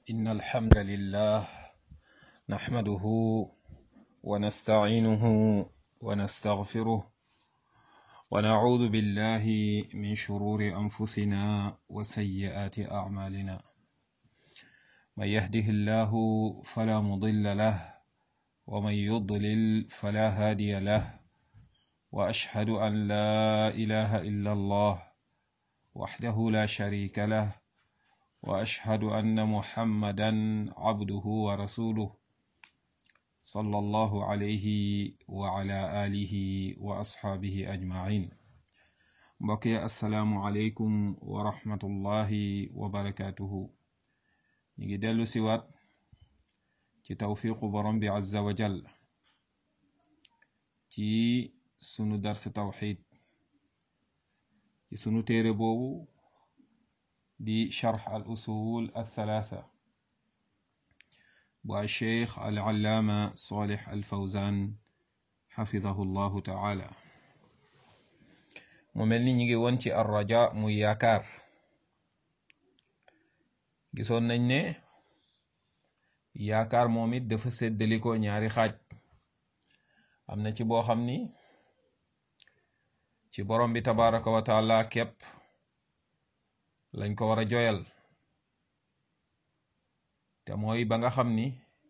إن الحمد لله نحمده ونستعينه ونستغفره ونعوذ بالله من شرور أنفسنا وسيئات أعمالنا من يهده الله فلا مضل له ومن يضلل فلا هادي له وأشهد أن لا إله إلا الله وحده لا شريك له واشهد ان محمدا عبده ورسوله صلى الله عليه وعلى اله واصحابه اجمعين بقي السلام عليكم ورحمه الله وبركاته نيجي دلو سيوات ci tawfiqu borom bi azza wa jal ci sunu dars tawxid ci sunu téere boobu di charx al usul althalatha bu alcheikh alallaama solih alfawzan xafidahu llahu taala mu mel ni ñu ngi woon ci arraja muy yaakaar gisoon nañ ne yaakaar moom it dafa séddalikoo ñaari xaaj am na ci boo xam ni ci borom bi tabaraka wa taala képp lañ ko war a joyal te mooy ba nga xam ni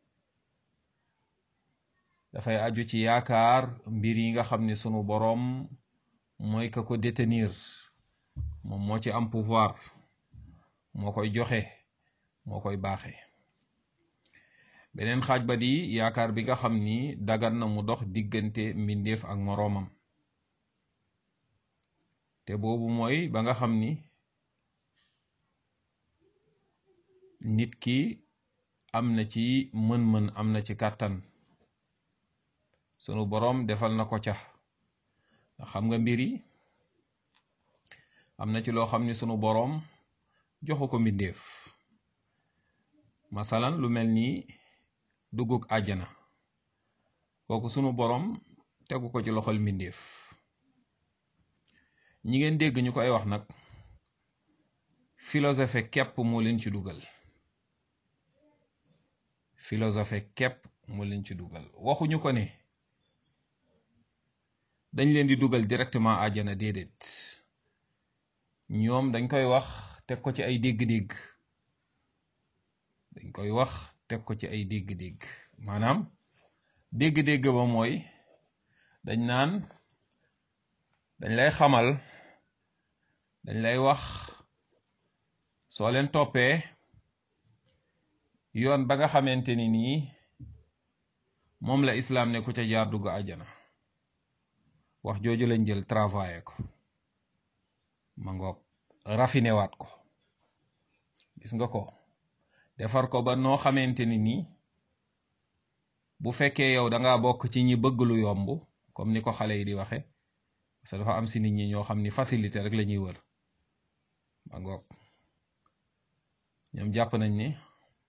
dafay aju ci yaakaar mbir yi nga xam ni sunu boroom mooy ka ko détenir moom moo ci am pouvoir moo koy joxe moo koy baaxe beneen xaaj ba di yaakaar bi nga xam ni dagan na mu dox diggante mbindeef ak moroomam te boobu mooy ba nga xam ni nit ki am na ci mën-mën am na ci kàttan sunu boroom defal na ko ca xam nga mbir yi am na ci loo xam ni sunu boroom joxu ko mbindeef masalan lu mel ni duggug àjjana kooku sunu boroom tegu ko ci loxol mbindeef ñi ngeen dégg ñu koy wax nag philosophe képp moo leen ci dugal philosophe képp moo leen ci dugal waxuñu ko ne dañ leen di dugal directement àjjana déedéet ñoom dañ koy wax teg ko ci ay dégg-dégg dañ koy wax teg ko ci ay dégg-dégg maanaam dégg-dégg ba mooy dañ naan dañ lay xamal dañ lay wax soo leen toppee yoon ba nga xamante ni nii moom la islaam ne ku ca jaar dugg àjjana wax jooju lañ jël travailler ko ma ngoog raffiné waat ko gis nga ko defar ko ba noo xamante ni nii bu fekkee yow da ngaa bokk ci ñi bëgg lu yomb comme ni ko xale yi di waxe parce que dafa am si nit ñi ñoo xam ni facilité rek la ñuy wër ma ngoog ñoom jàpp nañ ni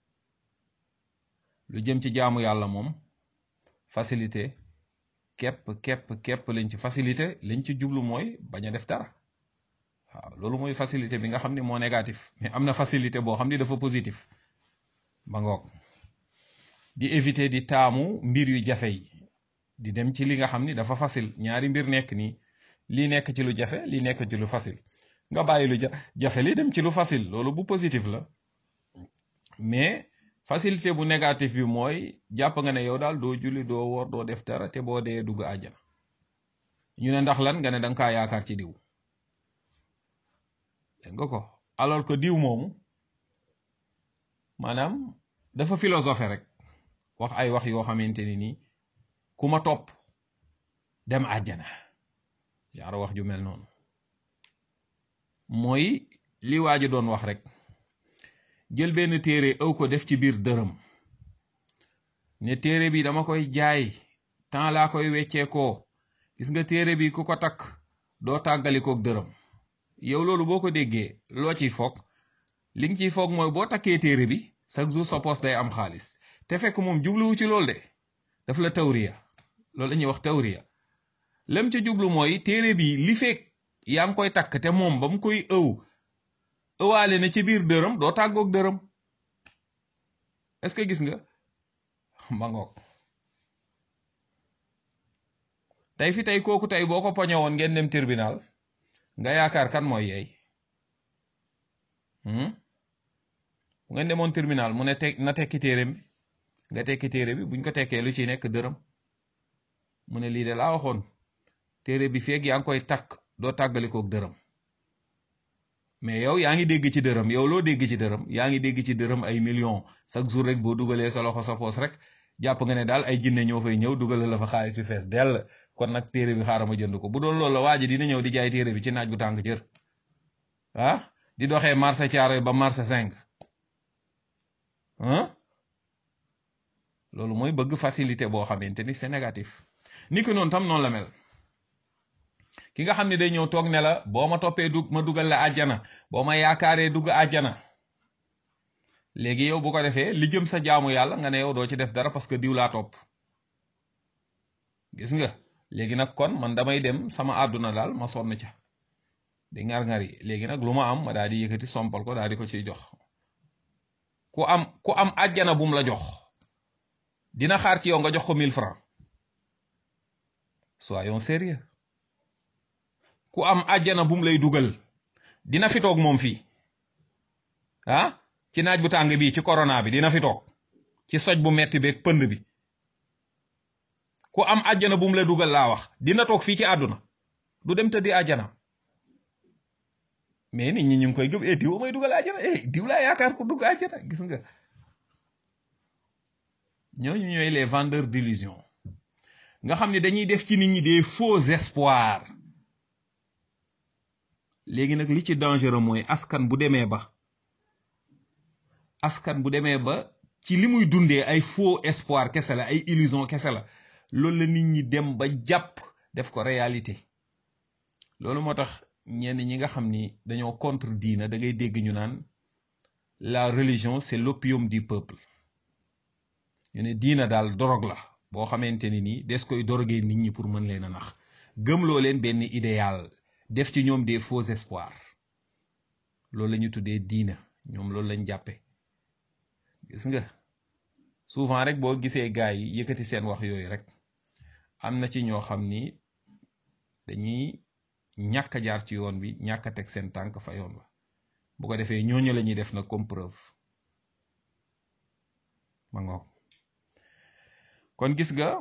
lu jëm ci jaamu yàlla moom facilité képp képp képp lañ ci facilité lañ ci jublu mooy bañ a def dara waaw loolu mooy facilité bi nga xam ni moo négatif mais am na facilité boo xam ni dafa positif ba ngoog di éviter di taamu mbir yu jafe yi di dem ci li nga xam ni dafa facile ñaari mbir nekk nii lii nekk ci lu jafe lii nekk ci lu facile nga bàyyi lu jafe li dem ci lu facile loolu bu positif la mais facilité bu négatif bi mooy jàpp nga ne yow daal doo julli doo woor doo def dara te boo dee dugg àjjana ñu ne ndax lan nga ne danga kaa yaakaar ci diw dégg nga ko alors que diw moomu maanaam dafa philosophe rek wax ay wax yoo xamante ni nii ku ma topp dem àjjana genre wax ju mel noonu mooy li waa ji doon wax rek jël benn téere ëw ko def ci biir dërëm ne téere bi dama koy jaay temps laa koy wecceekoo gis nga téere bi ku ko takk doo tàggalikook dërëm yow loolu boo ko déggee loo ciy foog li nga ciy foog mooy boo takkee téere bi chaque jour sa poste day am xaalis te fekk moom jubluwu ci loolu de daf la tawriya loolu la ñuy wax tawriya lem ca jublu mooy téere bi li fekk yaa ngi koy takk te moom ba mu koy ëw ëwaale na ci biir dërëm doo tàggoog dërëm est-ce que gis nga ma ngoog tey fi tey kooku tey boo ko poñe woon ngeen dem tribunal nga yaakaar kan mooy yeey bu ngeen demoon tribunal mu ne te na tekki téereem bi nga tekki téere bi buñ ko tekkee lu ci nekk dërëm mu ne lii de laa waxoon téere bi feeg yaa ngi koy takk doo tàggalikook dërëm mais yow yaa ngi dégg ci dërëm yow loo dégg ci dërëm yaa ngi dégg ci dërëm ay millions chaque jour rek boo dugalee sa loxo sa poos rek jàpp nga ne daal ay jinne ñoo fay ñëw dugale la fa xaalis yu fees dell kon nag téere bi xaaral ma jënd ko bu doon loolu la waa ji dina ñëw di jaay téere bi ci naaj bu tàng jër ah di doxee marché Thiaroye ba marché cinq ah loolu mooy bëgg facilité boo xamante ni c'est négatif ni ki noonu tam noonu la mel ki nga xam ne day ñëw toog ne la boo ma toppee dug ma dugal la àjjana boo ma yaakaaree dugg àjjana léegi yow bu ko defee li jëm sa jaamu yàlla nga ne yow doo ci def dara parce que diw laa topp gis nga léegi nag kon man damay dem sama àdduna daal ma sonn ca di ngar-ngar yi léegi nag lu ma am ma daal di yëkkati sompal ko daal di ko ciy jox ku am ku am àjjana bum la jox dina xaar ci yow nga jox ko 1000 francs soyons sérieux ku am àjjana bum lay dugal dina fi toog moom fii ah ci naaj bu tàng bii ci corona bi dina fi toog ci soj bu metti beeg pënd bi ku am àjjana bum la dugal laa wax dina toog fii ci àdduna du dem tëddi àjjana mais nit ñi ñu ngi koy gëm eh diw may dugal àjjana eh diw laa yaakaar ko dugg àjjana gis nga ñooñu ñooy les vendeurs d'illusion nga xam ne dañuy def ci nit ñi des faux espoirs léegi nag li ci dangereux mooy askan bu demee ba askan bu demee ba ci li muy dundee ay faux espoir kese la ay illusion kese la loolu la nit ñi dem ba jàpp def ko réalité loolu moo tax ñenn ñi nga xam ni dañoo contre diina da ngay dégg ñu naan la religion c'est l'opium du peuple ñu ne diina daal dorog la boo xamante ni nii des koy dorogee nit ñi pour mën leen a nax gëmloo leen benn idéal def ci ñoom des faux espoirs loolu la ñu tuddee diina ñoom loolu lañ jàppe gis nga souvent rek boo gisee gars yi yëkkati seen wax yooyu rek am na ci ñoo xam ni dañuy ñàkk a jaar ci yoon bi ñàkk a teg seen tànk fa yoon ba bu ko defee ñooñu la ñuy def nag comme preuve ma ngoog kon gis nga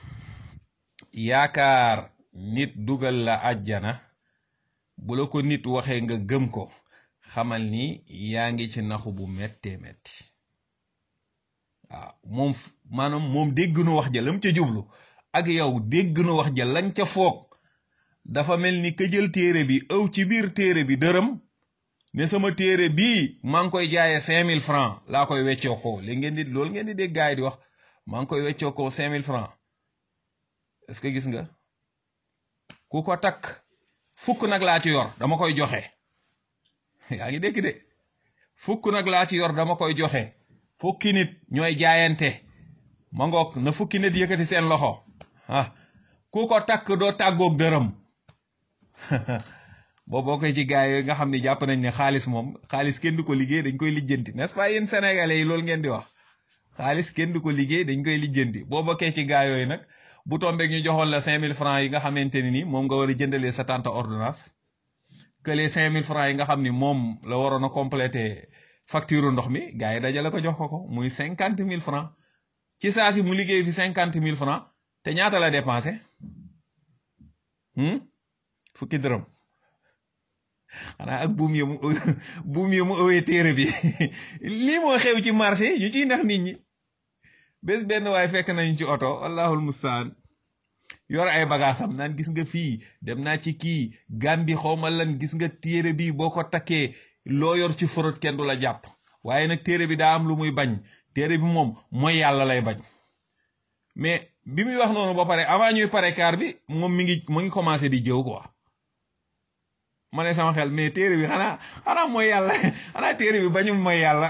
yaakaar nit dugal la àjjana bu la ko nit waxee nga gëm ko xamal ni yaa ngi ci naxu bu mettee metti waaw moom maanaam moom dégg nu wax ja lam ca jublu ak yow dégg nu wax ja lañ ca foog dafa mel ni ka jël téere bi ëw ci biir téere bi dërëm ne sama téere bii maa ngi koy jaayee cinq mille francs laa koy weccoo ko li ngeen di loolu ngeen di dégg gaay di wax maa ngi koy weccoo ko cinq mille francs est-ce que gis nga ku ko takk fukk nag laa ci yor dama koy joxe yaa ngi dégg de fukk nag laa ci yor dama koy joxe fukki nit ñooy jaayante ma ngoog na fukki nit yëkkati seen loxo ah ku ko takk doo tàggoog dërëm boo boo koy ci gaay yooyu nga xam ne jàpp nañ ne xaalis moom xaalis kenn du ko liggéey dañ koy lijjanti n'est-ce pas yéen sénégalais yi loolu ngeen di wax xaalis kenn du ko liggéey dañ koy lijjanti boo bokkee ci gaay yooyu nag bu tombeeg ñu joxoon la cinq mille francs yi nga xamante ni nii moom nga war a jëndalee sa tante ordonnance que les cinq mille francs yi nga xam ni moom la waroon a compléter facture ndox mi gars yi dajale ko jox ko ko muy cinquante mille francs ci saa si mu liggéey fi cinquante mille francs te ñaata la dépensé fukki dërëm xanaa ak buum yi mu buum yi mu ëwee téere bi lii moo xew ci marché ñu ciy nax nit ñi bés benn waaye fekk nañu ci oto allahul mustaan yor ay bagaasam naan gis nga fii dem naa ci kii gambi xawma lan gis nga téere bi boo ko takkee loo yor ci forot kenn du la jàpp waaye nag téere bi daa am lu muy bañ téere bi moom mooy yàlla lay bañ mais bi muy wax noonu ba pare avant ñuy pare kaar bi moom mi ngi mu ngi commencé di jëw quoi ma ne sama xel mais téere bi xanaa xanaa mooy yàlla xanaa téere bi bañul mooy yàlla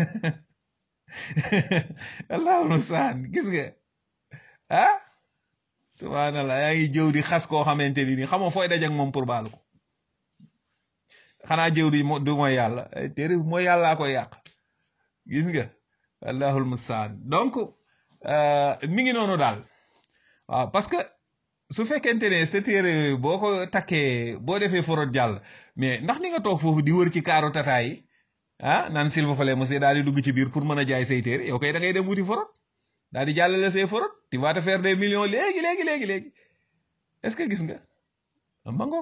allahul mustaan gis nga ah subhanallah yaa ngi jëw di xas koo xamante ni nii xamoo fooy dajak moom pour baalu ko xanaa jëw di du mooy yàlla téere bi mooy yàllaa koy yàq gis nga allahul mustaan donc mi ngi noonu daal waaw parce que su fekkente ne sa téere boo ko takkee boo defee forot jàll mais ndax ni nga toog foofu di wër ci kaaru tata yi ah naan s'il vous plaît monsieur daal di dugg ci biir pour mën a jaay say téere yow kay da ngay dem wuti forot daal di jàllale say forot tu vas te faire des millions léegi léegi léegi léegi est-ce que gis nga ma ngoog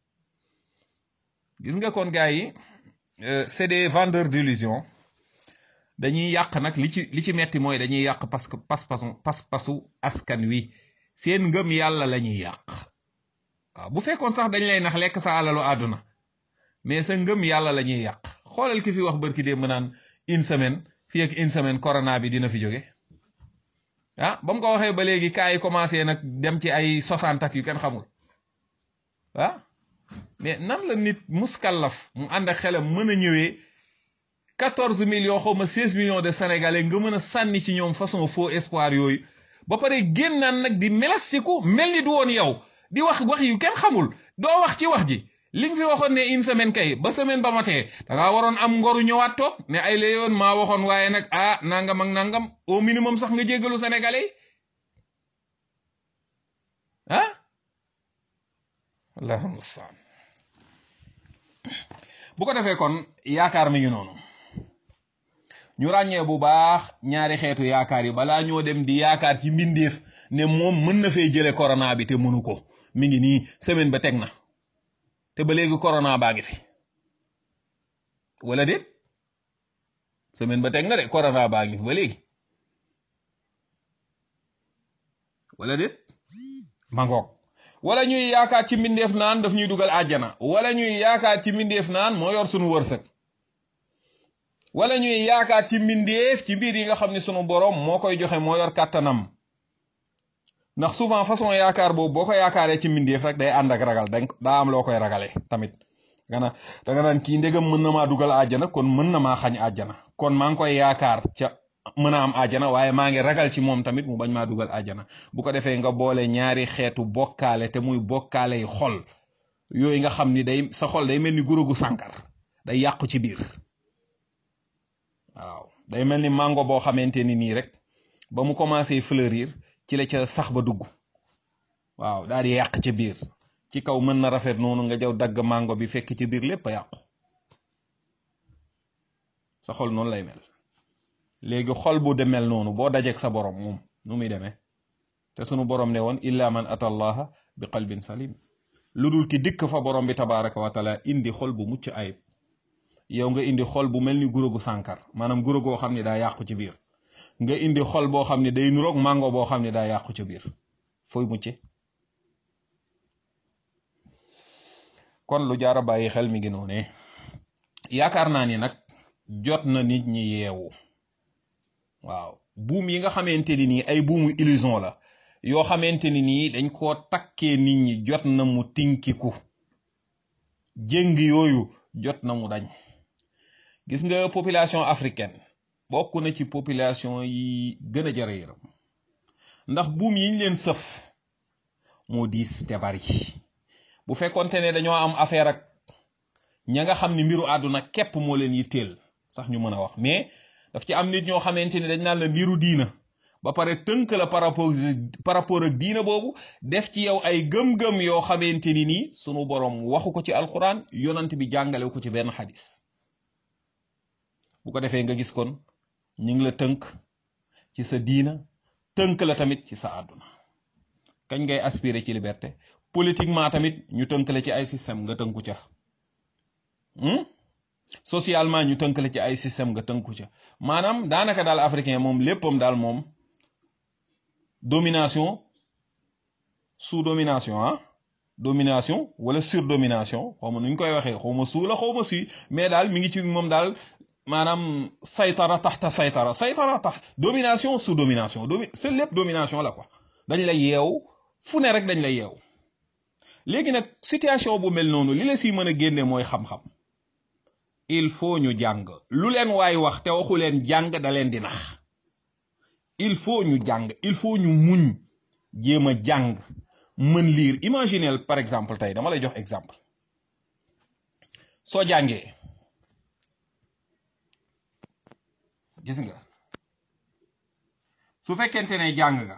gis nga kon gars yi c'est des vendeurs d'illusion dañuy yàq nag li ci li ci metti mooy dañuy yàq parce que pas-pasu pas-pasu askan wi seen ngëm yàlla la ñuy yàq waaw bu fekkoon sax dañ lay nax lekk sa alalu àdduna mais sa ngëm yàlla la ñuy yàq xoolal ki fi wax bërki dee mu naan une semaine fii ak une semaine corona bi dina fi jóge ah ba mu ko waxee ba léegi cas yi commencé nag dem ci ay soixante ak yu kenn xamul ah mais nan la nit muskallaf mu ànd ak xelam mën a ñëwee quatorze millions xaw ma seize millions de sénégalais nga mën a sànni ci ñoom façon faux espoir yooyu ba pare génnaan nag di melastiku mel ni du woon yow di wax wax yu kenn xamul doo wax ci wax ji li nga fi waxoon ne une semaine kay ba semaine ba matee dangaa waroon am ngoru ñëwaat toog ne ay la yoon maa waxoon waaye nag ah nangam ak nangam au minimum sax nga jéggalu sénégalais ah allahumma mustaan bu ko defee kon yaakaar mi ngi noonu ñu ràññee bu baax ñaari xeetu yaakaar yi balaa ñoo dem di yaakaar ci mbindeef ne moom mën na fee jële corona bi te mënu ko mi ngi nii semaine ba teg na te ba léegi corona baa ngi fi wala déet semaine ba teg na de corona baa ngi fi ba léegi wala déet mangoog wala ñuy yaakaar ci mbindeef naan daf ñuy dugal àjjana wala ñuy yaakaar ci mbindeef naan moo yor sunu wërsëg wala ñuy yaakaar ci mbindeef ci biir yi nga xam ne sunu borom moo koy joxe moo yor kàttanam ndax souvent façon yaakaar boobu boo ko yaakaaree ci mbindeef rek day ànd ak ragal dañ daa am loo koy ragale tamit nga na da nga naan kii ndegam mën na maa dugal àjjana kon mën na maa xañ àjjana kon maa ngi koy yaakaar ca mën a am àjjana waaye maa ngi ragal ci moom tamit mu bañ maa dugal àjjana bu ko defee nga boole ñaari xeetu bokkaale te muy bokkaale yi xol yooyu nga xam ni day sa xol day mel ni gurugu sànkar day yàqu ci biir waaw day mel ni mango boo xamante ni nii rek ba mu commencé fleurir ci la ca sax ba dugg waaw daal di yàq ca biir ci kaw mën na rafet noonu nga jaw dagg mango bi fekk ci biir lépp a yàqu sa xol noonu lay mel léegi xol bu demel noonu boo dajeek sa borom moom nu muy demee te sunu borom ne woon illa man ata allaha bi qalbin salim lu dul ki dikk fa borom bi tabaraka wa taala indi xol bu mucc ayib yow nga indi xol bu mel ni gurógu sànkar maanaam gurogoo xam ne daa yàqu ci biir nga indi xol boo xam ne day nuroog mango boo xam ne daa yàqu ci biir fooy mucce kon lu jaara bàyyi xel mi ngi noone yaakaar naa ni nag jot na nit ñi yeewu waaw buum yi nga xamante ni nii ay buumu illusion la yoo xamante ni nii dañ koo takkee nit ñi jot na mu tinkiku jéng yooyu jot na mu dañ gis nga population africaine bokk na ci population yi gën a jara yërëm ndax buum yiñ leen sëf moo diis te bari bu fekkonte ne dañoo am affaire ak ña nga xam ni mbiru àdduna képp moo leen yitteel sax ñu mën a wax mais daf ci am nit ñoo xamante ni dañ naan la mbiru diina ba pare tënk la par rapport par rapport ak diina boobu def ci yow ay gëm-gëm yoo xamante ni nii sunu borom waxu ko ci alquran yonant bi jàngale ko ci benn xadis bu ko defee nga gis kon ñu ngi la tënk ci sa diina tënk la tamit ci sa àdduna kañ ngay aspirer ci liberté politiquement tamit ñu tënk la ci ay système nga tënku ca socialement ñu tënk la ci ay système nga tënku ca maanaam daanaka daal africain moom léppam daal moom domination sous domination ah domination wala surdomination xaw ma nu ñu koy waxee xaw ma suu la xaw ma si mais daal mi ngi ci moom daal maanaam saytara taxta saytara saytara tax domination sous domination domi c'est lépp domination la quoi dañ lay yeew fu ne rek dañ lay yeew léegi nag situation bu mel noonu li la si mën a génne mooy xam-xam il faut ñu jàng lu leen waay wax te waxu leen jàng da leen di nax il faut ñu jàng il faut ñu muñ jéem a jàng mën lire imaginez par exemple tey dama lay jox exemple soo jàngee gis nga su fekkente ne jàng nga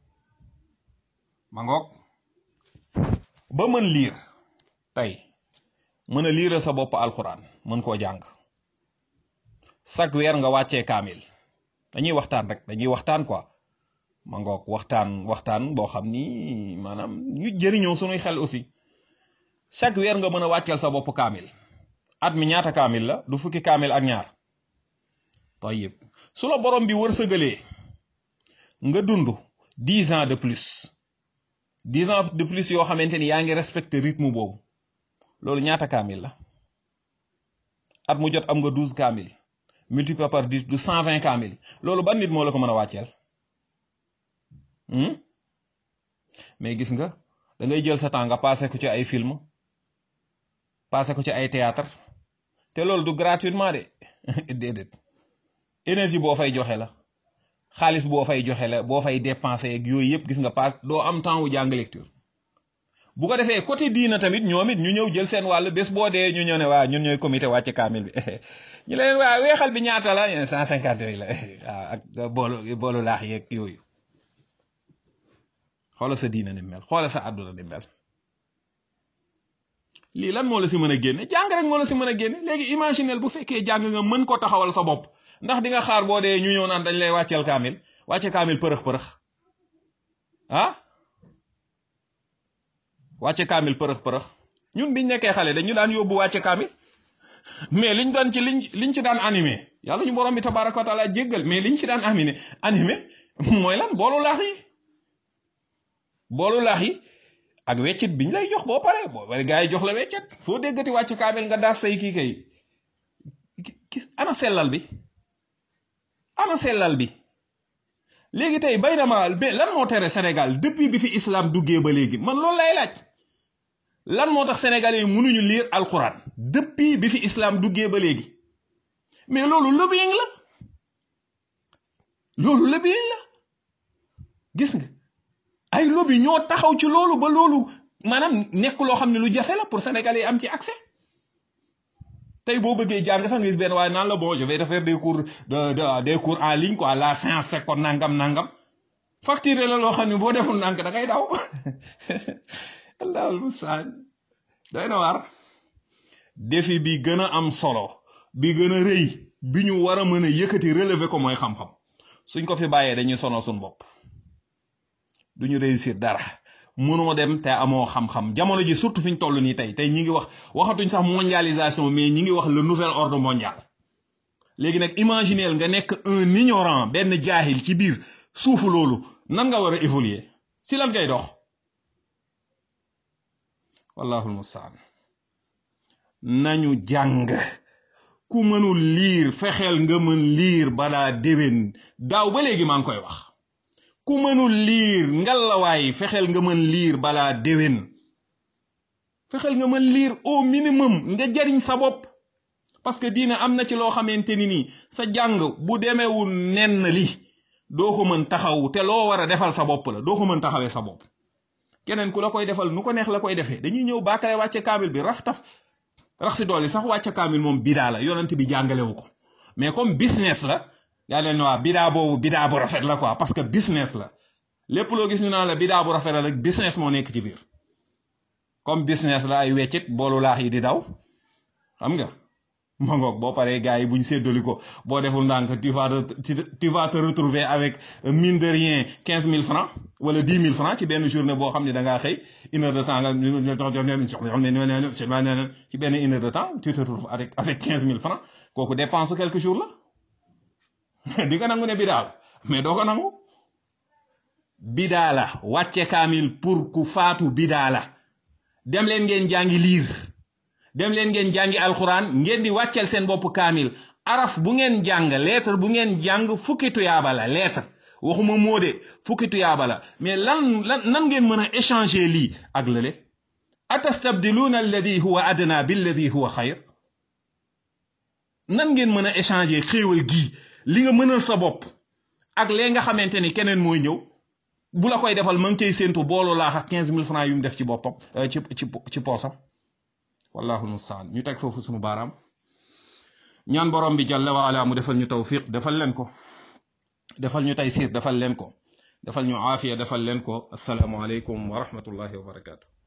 ma ngoog ba mën liir tey mën a liiral sa bopp alquran mën koo jàng chaque weer nga wàccee kaamil dañuy waxtaan rek dañuy waxtaan quoi ma ngoog waxtaan waxtaan boo xam ni maanaam ñu jëriñoo sunuy xel aussi chaque weer nga mën a wàcceel sa bopp kaamil at mi ñaata kaamil la du fukki kaamil ak ñaar tayyib su la borom bi wërsëgalee nga dund dix ans de plus dix ans de plus yoo xamante ni yaa ngi respecté rythme boobu loolu ñaata kaamil la at mu jot am nga douze kaamil multiplié par dix du cent vingt kaamil loolu ban nit moo la ko mën a wàcceel mais gis nga da ngay jël sa temps nga passé ko ci ay film passé ko ci ay théâtre te loolu du gratuitement de déedéet énergie boo fay joxe la xaalis boo fay joxe la boo fay dépensé ak yooyu yëpp gis nga pass doo am temps wu jàng lecture bu ko defee côté diina tamit ñoom it ñu ñëw jël seen wàll bés boo dee ñu ñëw ne waa ñun ñooy comité wàcc kaamil bi ñu leen waa weexal bi ñaata la cent cinquante mille la waaw ak boolu boolu laax yeeg yooyu xoola sa diina ni mel xoola sa àdduna ni mel lii lan moo la si mën a génne jàng rek moo la si mën a génne léegi imaginel bu fekkee jàng nga mën ko taxawal sa bopp ndax di nga xaar boo dee ñu ñëw naan dañ lay wàcceel kaamil wàcce kaamil përëx përëx ah wàcce kaamil përëx përëx ñun biñ nekkee xale dañu daan yóbbu wàcce kaamil mais liñ doon ci liñ liñ ci daan animé yàlla ñu borom bi tabaraka wa taala jéggal mais liñ ci daan animé animé mooy lan boolu laax yi boolu laax yi ak weccit biñ lay jox boo paree boo bari gaa yi jox la weccet foo déggati wàcce kaamil nga daas say kii kay gis ana sellal bi ana sellal bi léegi tey bay na ma mais lan moo tere Sénégal depuis bi fi islam duggee ba léegi man loolu lay laaj lan moo tax sénégalais yi mënuñu lire alquran depuis bi fi islam duggee ba léegi mais loolu lobbying la loolu lobbying la gis nga ay lobby ñoo taxaw ci loolu ba loolu maanaam nekk loo xam ne lu jafe la pour sénégalais yi am ci accès tey boo bëggee jàng sax nga gis benn waaye naan la bon je vais faire des cours de de des cours en ligne quoi la séance c'est kon nangam nangam facturé la loo xam ne boo deful nank da ngay daw allahul mustaan doy na waar défi bi gën a am solo bi gën a rëy bi ñu war a mën a yëkkati relever ko mooy xam-xam suñ ko fi bàyyee dañuy sonal suñ bopp duñu réussir dara mënoo dem te amoo xam-xam jamono ji surtout fi ñu toll nii tey tey ñi ngi wax waxatuñ sax mondialisation mais ñi ngi wax le nouvel ordre mondial léegi nag imagineel nga nekk un ignorant benn jaahil ci biir suufu loolu nan nga war a évoluer si lan ngay dox wallahul mustaan nañu jàng ku mënul liir fexeel nga mën liir balaa déwén daaw ba léegi maa ngi koy wax ku mënul liir ngalawaay fexeel nga mën liir balaa déwén fexeel nga mën liir au minimum nga jariñ sa bopp parce que diina am na ci loo xamante ni nii sa jàng bu demeewul nenn li doo ko mën taxaw te loo war a defal sa bopp la doo ko mën taxawee sa bopp keneen ku la koy defal nu ko neex la koy defee dañuy ñëw baakale wàcce kaamil bi rax taf rax si dool yi sax wàcce kaamil moom bidaa la yonent bi jàngalewu ko mais comme business la yaa leen waa bidaa boobu bidaa bu rafet la quoi parce que business la lépp loo gis ñu naan la bidaa bu rafet la rek business moo nekk ci biir comme business la ay weccit boolu laax yi di daw xam nga ma ngoog boo paree gars yi buñ séddali ko boo deful ndànk tu vas tu vas te retrouver avec mine de rien quinze mille francs wala dix mille francs ci benn journée boo xam ne da ngaa xëy une heure de temps nga ci benn une heure de temps tu te retrouves avec avec quinze mille francs kooku dépense quelques jours la di nga nangu ne bidaa la mais doo ko nangu bidaa la wàcce kaamil pour ku faatu bidaa la dem leen ngeen jàngi liir dem leen ngeen jàngi alxuraan ngeen di wàccel seen bopp kaamil araf bu ngeen jàng lettre bu ngeen jàng fukki tuyaaba la lettre waxuma moo de fukki tuyaaba la mais lan lan nan ngeen mën a échanger lii ak lële atastabdiluuna alladi huwa adna billadi huwa xayr nan ngeen mën a échanger xéewal gii li nga mënal sa bopp ak lee nga xamante ni keneen mooy ñëw bu la koy defal ma ngi cay séentu booloo laax ak quinze mille francs yu mu def ci boppam ci ci ci poosam wallahu mustaan ñu teg foofu sunu baaraam ñaan borom bi jalla wa ala mu defal ñu tawfiq defal leen ko defal ñu taysir defal leen ko defal ñu aafiya defal leen ko asalaamu aleykum wa rahmatullahi wa barakaatu